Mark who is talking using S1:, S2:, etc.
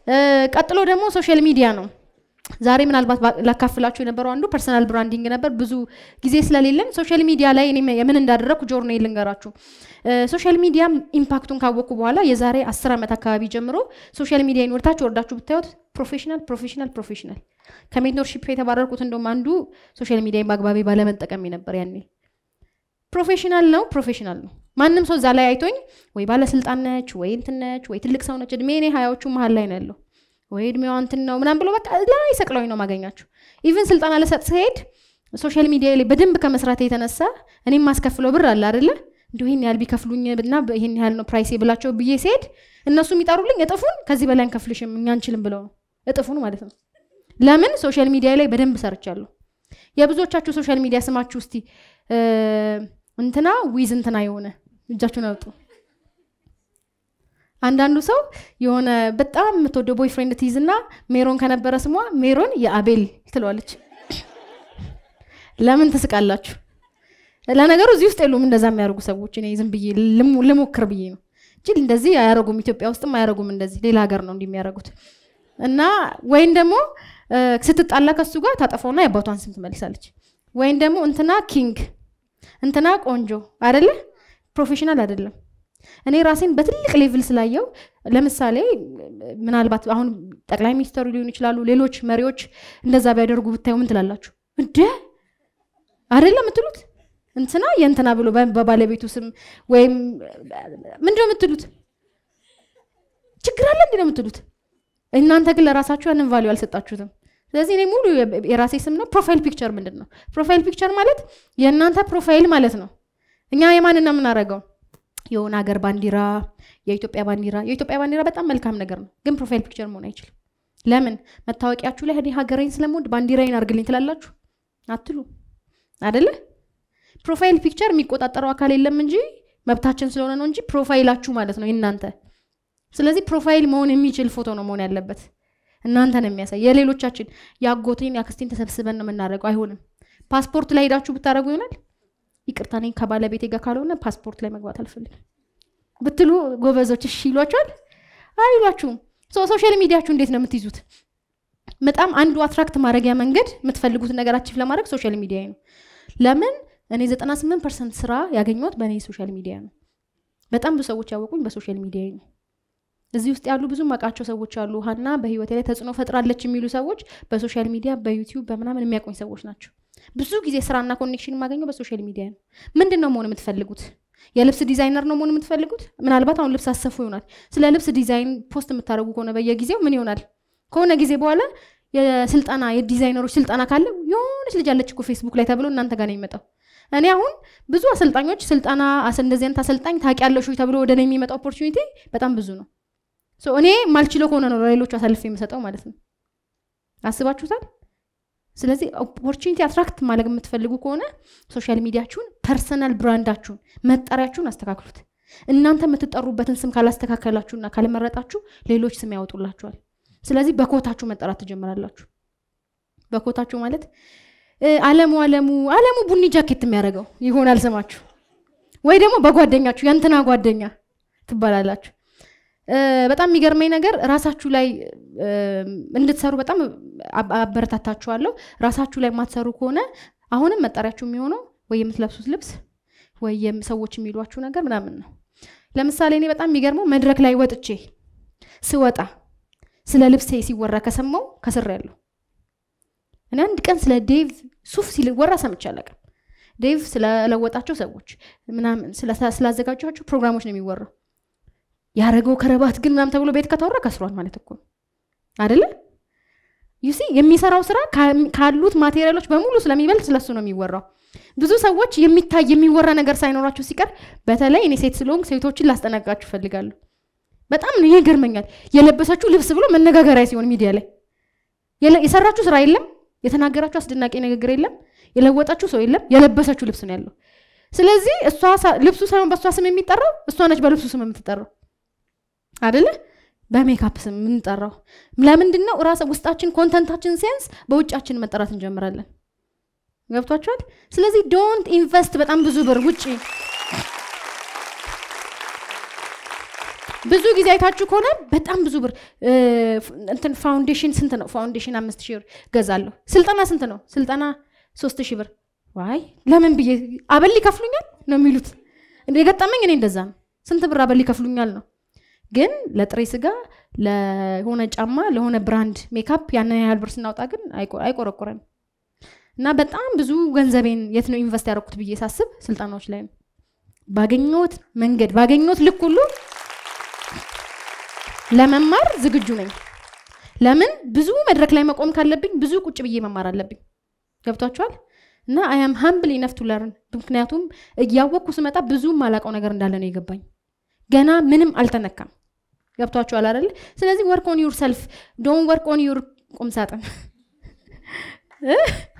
S1: ቀጥሎ ደግሞ ሶሻል ሚዲያ ነው። ዛሬ ምናልባት ላካፍላችሁ የነበረው አንዱ ፐርሰናል ብራንዲንግ ነበር። ብዙ ጊዜ ስለሌለን ሶሻል ሚዲያ ላይ እኔ የምን እንዳደረግኩ ጆርኔ ልንገራችሁ። ሶሻል ሚዲያ ኢምፓክቱን ካወቅኩ በኋላ የዛሬ አስር ዓመት አካባቢ ጀምሮ ሶሻል ሚዲያ ወርታችሁ ወርዳችሁ ብታዩት ፕሮፌሽናል ፕሮፌሽናል ፕሮፌሽናል ከሜንቶርሺፕ የተባረርኩት እንደውም አንዱ ሶሻል ሚዲያ በአግባቢ ባለመጠቀም ነበር። ያኔ ፕሮፌሽናል ነው ፕሮፌሽናል ነው። ማንም ሰው እዛ ላይ አይቶኝ ወይ ባለስልጣን ነች ወይ እንትን ነች ወይ ትልቅ ሰው ነች፣ እድሜ እኔ ሀያዎቹ መሀል ላይ ነው ያለው ወይ እድሜዋ እንትን ነው ምናምን ብሎ በቃ ላይ ሰቅለውኝ ነው ማገኛቸው። ኢቭን ስልጠና ልሰጥ ስሄድ ሶሻል ሚዲያ ላይ በደንብ ከመስራት የተነሳ እኔም ማስከፍለው ብር አለ አይደለ እንዲሁ ይህን ያህል ቢከፍሉኝ እና ይህን ያህል ነው ፕራይሴ ብላቸው ብዬ ሲሄድ እነሱ የሚጠሩልኝ እጥፉን ከዚህ በላይ አንከፍልሽም እኛ አንችልም ብለው ነው እጥፉን ማለት ነው። ለምን ሶሻል ሚዲያ ላይ በደንብ ሰርቻለሁ። የብዙዎቻችሁ ሶሻል ሚዲያ ስማችሁ እስቲ እንትና ዊዝ እንትና የሆነ እጃችሁን አውጡ። አንዳንዱ ሰው የሆነ በጣም የምትወደው ቦይፍሬንድ ትይዝና ሜሮን ከነበረ ስሟ ሜሮን የአቤል ትለዋለች። ለምን ትስቃላችሁ? ለነገሩ እዚህ ውስጥ የሉም እንደዛ የሚያደርጉ ሰዎች። እኔ ዝም ብዬ ልሞክር ብዬ ነው እንጂ እንደዚህ አያረጉም። ኢትዮጵያ ውስጥም አያረጉም እንደዚህ፣ ሌላ ሀገር ነው እንዲህ የሚያደርጉት። እና ወይም ደግሞ ስትጣላ ከሱ ጋር ታጠፋውና የአባቷን ስም ትመልሳለች። ወይም ደግሞ እንትና ኪንግ እንትና ቆንጆ አይደለ? ፕሮፌሽናል አይደለም። እኔ ራሴን በትልቅ ሌቭል ስላየው ለምሳሌ ምናልባት አሁን ጠቅላይ ሚኒስተሩ ሊሆኑ ይችላሉ፣ ሌሎች መሪዎች እንደዛ ቢያደርጉ ብታዩ ምን ትላላችሁ? እንደ አይደለም የምትሉት እንትና የእንትና ብሎ በባለቤቱ ስም ወይም ምንድነው የምትሉት? ችግር አለ እንዲ ነው የምትሉት። እናንተ ግን ለራሳችሁ ያንን ቫሊዩ አልሰጣችሁትም። ስለዚህ እኔ ሙሉ የራሴ ስም ነው። ፕሮፋይል ፒክቸር ምንድን ነው? ፕሮፋይል ፒክቸር ማለት የእናንተ ፕሮፋይል ማለት ነው። እኛ የማንን ነው የምናደርገው? የሆነ ሀገር ባንዲራ፣ የኢትዮጵያ ባንዲራ። የኢትዮጵያ ባንዲራ በጣም መልካም ነገር ነው፣ ግን ፕሮፋይል ፒክቸር መሆን አይችልም። ለምን? መታወቂያችሁ ላይ እኔ ሀገሬን ስለምወድ ባንዲራዬን አድርግልኝ ትላላችሁ አትሉ አደለ? ፕሮፋይል ፒክቸር የሚቆጣጠረው አካል የለም እንጂ መብታችን ስለሆነ ነው እንጂ ፕሮፋይላችሁ ማለት ነው የእናንተ። ስለዚህ ፕሮፋይል መሆን የሚችል ፎቶ ነው መሆን ያለበት። እናንተ ነው የሚያሳይ። የሌሎቻችን የአጎቴን የአክስቴን ተሰብስበን ነው የምናደርገው። አይሆንም። ፓስፖርት ላይ ሄዳችሁ ብታደርጉ ይሆናል። ይቅርታ እኔ ከባለቤቴ ጋር ካልሆነ ፓስፖርት ላይ መግባት አልፈልግም ብትሉ ጎበዞች እሺ ይሏችኋል? አይሏችሁም። ሶሻል ሚዲያችሁ እንዴት ነው የምትይዙት? በጣም አንዱ አትራክት ማድረጊያ መንገድ የምትፈልጉትን ነገር አቺቭ ለማድረግ ሶሻል ሚዲያ ነው። ለምን እኔ 98 ፐርሰንት ስራ ያገኘሁት በእኔ ሶሻል ሚዲያ ነው። በጣም ብዙ ሰዎች ያወቁኝ በሶሻል ሚዲያ ነው። እዚህ ውስጥ ያሉ ብዙ ማውቃቸው ሰዎች አሉ። ሀና በህይወቴ ላይ ተጽዕኖ ፈጥራለች የሚሉ ሰዎች በሶሻል ሚዲያ በዩቲዩብ በምናምን የሚያውቁኝ ሰዎች ናቸው። ብዙ ጊዜ ስራና ኮኔክሽን የማገኘው በሶሻል ሚዲያ ነው። ምንድን ነው መሆን የምትፈልጉት? የልብስ ዲዛይነር ነው መሆን የምትፈልጉት? ምናልባት አሁን ልብስ አሰፉ ይሆናል። ስለ ልብስ ዲዛይን ፖስት የምታደርጉ ከሆነ በየጊዜው ምን ይሆናል? ከሆነ ጊዜ በኋላ የስልጠና የዲዛይነሮች ስልጠና ካለ የሆነች ልጅ አለች እኮ ፌስቡክ ላይ ተብሎ እናንተ ጋር ነው የሚመጣው። እኔ አሁን ብዙ አሰልጣኞች ስልጠና እንደዚህ አይነት አሰልጣኝ ታውቂያለሽ ተብሎ ወደ እኔ የሚመጣው ኦፖርቹኒቲ በጣም ብዙ ነው። እኔ ማልችለው ከሆነ ነው ለሌሎቹ አሳልፌ የምሰጠው ማለት ነው። አስባችሁታል? ስለዚህ ኦፖርቹኒቲ አትራክት ማድረግ የምትፈልጉ ከሆነ ሶሻል ሚዲያችሁን፣ ፐርሰናል ብራንዳችሁን፣ መጠሪያችሁን አስተካክሉት። እናንተ የምትጠሩበትን ስም ካላስተካከላችሁና ካልመረጣችሁ ሌሎች ስም ያወጡላችኋል። ስለዚህ በኮታችሁ መጠራት ትጀምራላችሁ። በኮታችሁ ማለት አለሙ አለሙ አለሙ ቡኒ ጃኬት የሚያደርገው ይሆናል ስማችሁ፣ ወይ ደግሞ በጓደኛችሁ የእንትና ጓደኛ ትባላላችሁ። በጣም የሚገርመኝ ነገር ራሳችሁ ላይ እንድትሰሩ በጣም አበረታታችኋለሁ። ራሳችሁ ላይ የማትሰሩ ከሆነ አሁንም መጠሪያችሁ የሚሆነው ወይ የምትለብሱት ልብስ ወይ ሰዎች የሚሏችሁ ነገር ምናምን ነው። ለምሳሌ እኔ በጣም የሚገርመው መድረክ ላይ ወጥቼ ስወጣ ስለ ልብሴ ሲወራ ከሰማው ከስር ያለው እኔ አንድ ቀን ስለ ዴቭ ሱፍ ሲወራ ሰምቼ አላውቅም። ዴቭ ስለለወጣቸው ሰዎች ምናምን ስላዘጋጇቸው ፕሮግራሞች ነው የሚወራው። ያረገው ከረባት ግን ምናምን ተብሎ ቤት ከተወራ ከስሯል ማለት እኮ አደለ? ዩሲ የሚሰራው ስራ ካሉት ማቴሪያሎች በሙሉ ስለሚበልጥ ስለሱ ነው የሚወራው። ብዙ ሰዎች የሚታይ የሚወራ ነገር ሳይኖራቸው ሲቀር፣ በተለይ እኔ ሴት ስለሆንኩ ሴቶችን ላስጠነቅቃችሁ እፈልጋለሁ። በጣም ነው ይገርመኛል። የለበሰችው ልብስ ብሎ መነጋገሪያ ሲሆን ሚዲያ ላይ የሰራችሁ ስራ የለም፣ የተናገራችሁ አስደናቂ ንግግር የለም፣ የለወጣችሁ ሰው የለም፣ የለበሰችው ልብስ ነው ያለው። ስለዚህ እሷ ልብሱ ሳይሆን በእሷ ስም የሚጠራው እሷ ነች በልብሱ ስም የምትጠራው አደለ? በሜካፕ ስም የምንጠራው ለምንድን ነው? ራስ ውስጣችን ኮንተንታችን ሲያንስ በውጫችን መጠራት እንጀምራለን። ገብቷችኋል? ስለዚህ ዶንት ኢንቨስት በጣም ብዙ ብር ውጭ ብዙ ጊዜ አይታችሁ ከሆነ በጣም ብዙ ብር እንትን ፋውንዴሽን ስንት ነው? ፋውንዴሽን አምስት ሺህ ብር ገዛለሁ። ስልጠና ስንት ነው? ስልጠና ሶስት ሺህ ብር። ዋይ ለምን ብዬ አበል ይከፍሉኛል ነው የሚሉት። የገጠመኝ እኔ እንደዛ ነው። ስንት ብር አበል ይከፍሉኛል ነው። ግን ለጥሬ ስጋ፣ ለሆነ ጫማ፣ ለሆነ ብራንድ ሜካፕ ያንን ያህል ብር ስናወጣ ግን አይቆረቁረንም። እና በጣም ብዙ ገንዘቤን የት ነው ኢንቨስት ያደረኩት ብዬ ሳስብ ስልጠናዎች ላይ ነው። ባገኘሁት መንገድ ባገኘሁት ልክ ሁሉ ለመማር ዝግጁ ነኝ። ለምን ብዙ መድረክ ላይ መቆም ካለብኝ ብዙ ቁጭ ብዬ መማር አለብኝ። ገብቷችኋል? እና አያም ሀምብል ኢነፍ ቱ ለርን። ምክንያቱም እያወቅኩ ስመጣ ብዙ ማላውቀው ነገር እንዳለ ነው የገባኝ። ገና ምንም አልተነካም። ገብቷችኋል አይደል? ስለዚህ ወርክ ኦን ዩር ሰልፍ ዶን ወርክ ኦን ዩር ቁም ሳጥን